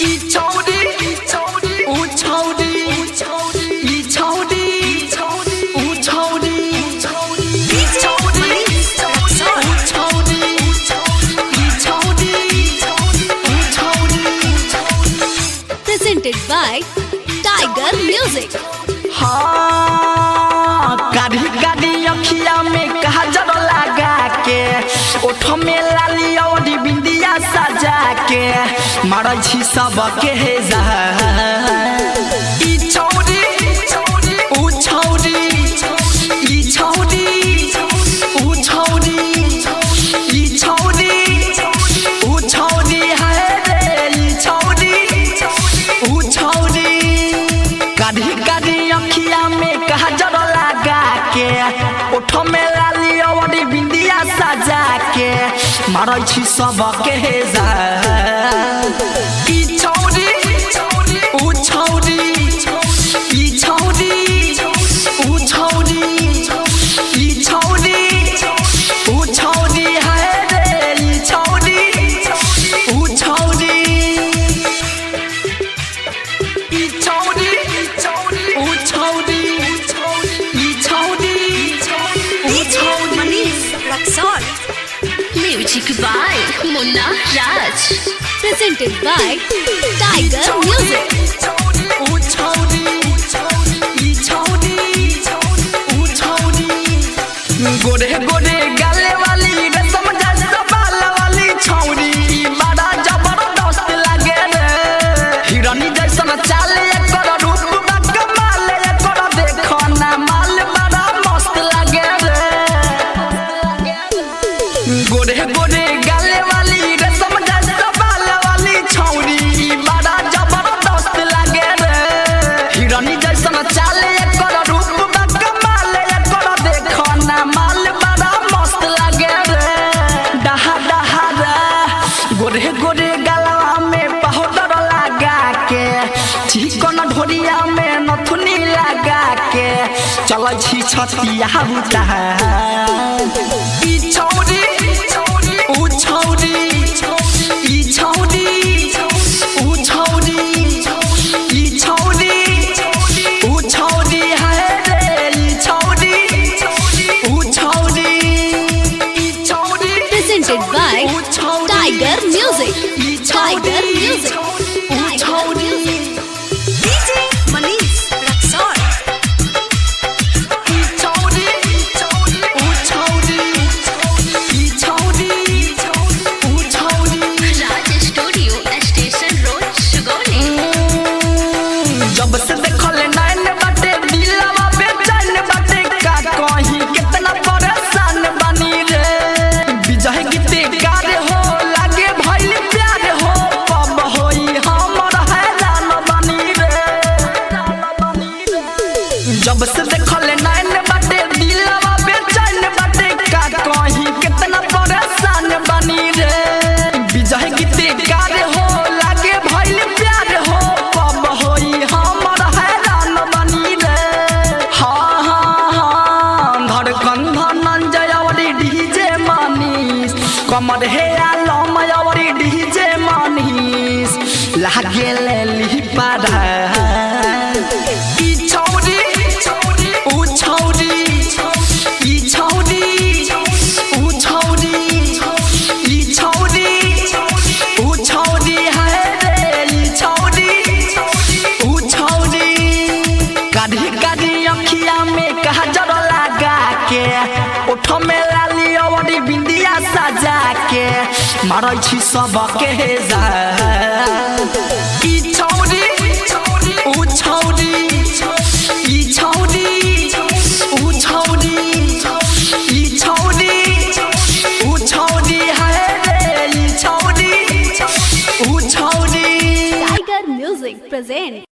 ई छौरी ऊ छौरी ई छौरी ऊ छौरी ई छौरी ऊ छौरी ई छौरी ऊ छौरी presented by Tiger Music. हाँ गाड़ी गाड़ी अखिया में काजल लगा के ओठ में लाली और बिंदिया सजा के मारै छी सबके हे जा ई छौरी ऊ छौरी ई छौरी ऊ छौरी ई छौरी ऊ छौरी है रे ई छौरी ऊ छौरी काढ़ी काढ़ी अखिया में काजल लगा के ओठ में लाली अवरी बिंदिया सजा के मारै छी सबके हे जा ई छौरी ऊ छौरी ई छौरी ऊ छौरी ई छौरी ऊ छौरी है रे ई छौरी ऊ छौरी ई छौरी ऊ छौरी ई छौरी ऊ छौरी Manish Raksol. Music by Munna Raj. Presented by Tiger Music. ऊ छौरी ई छौरी ऊ छौरी गोरे गोरे गाले वाली रसम जैसा बाल वाली छौरी ई बड़ा जबरदस्त लागे रे हिरनी जैसन चाले एकर रूप बा कमाल एकर देखो ना माल बड़ा मस्त लागे रे गोरे गोरे गाले वाली रसम जैसा बाल वाली छौरी ई बड़ा जबरदस्त लागे रे हिरनी जैसन चाले एकर रूप बा कमाल एकर देखो ना माल बड़ा मस्त लागे रे डहा डहा रे गोरे गोरे गलवा में पाउडर लगा के चिकन ढोरिया में नथुनी लगा के चल छी छतिया बुता ई छौरी ऊ छौरी ई छौरी ऊ छौरी ई छौरी ऊ छौरी है रे ई छौरी ऊ छौरी ई छौरी Presented by ऊ छौरी Tiger Music. ई Tiger छौरी Music. ऊ Tiger छौरी Music. DJ Manish Raksol. ई छौरी ऊ छौरी ई छौरी ऊ छौरी Raj Studio, Station Road, Sugoli. जब से देखल नैन बाटे दिलवा बेचैन बाटे का कहीं कितना परेशान बनी रे विजय गीते गार हो लागे भइल प्यार हो पब होई हमर हैरान बनी रे जब से देखल नैन बाटे दिलवा बेचैन बाटे का कहीं कितना परेशान बनी रे विजय गीते गार हो लागे भइल प्यार हो पब होई हमर हैरान बनी रे हाँ हाँ हाँ धड़कन धनंजय अवरी डीजे मनीष कमर हे आलम अवरी डीजे मनीष लागे ले ली पारा ई छौरी ऊ छौरी ई छौरी ऊ छौरी ई छौरी ऊ छौरी है रे ई छौरी ऊ छौरी काढ़ी काढ़ी अखिया में काजल लगा के ओठ में लाली अवरी बिंदिया सजा के मारै छी सबके हे जा ई छौरी ऊ छौरी ई छौरी ऊ छौरी ई छौरी ऊ छौरी है रे ई छौरी ऊ छौरी Tiger Music present.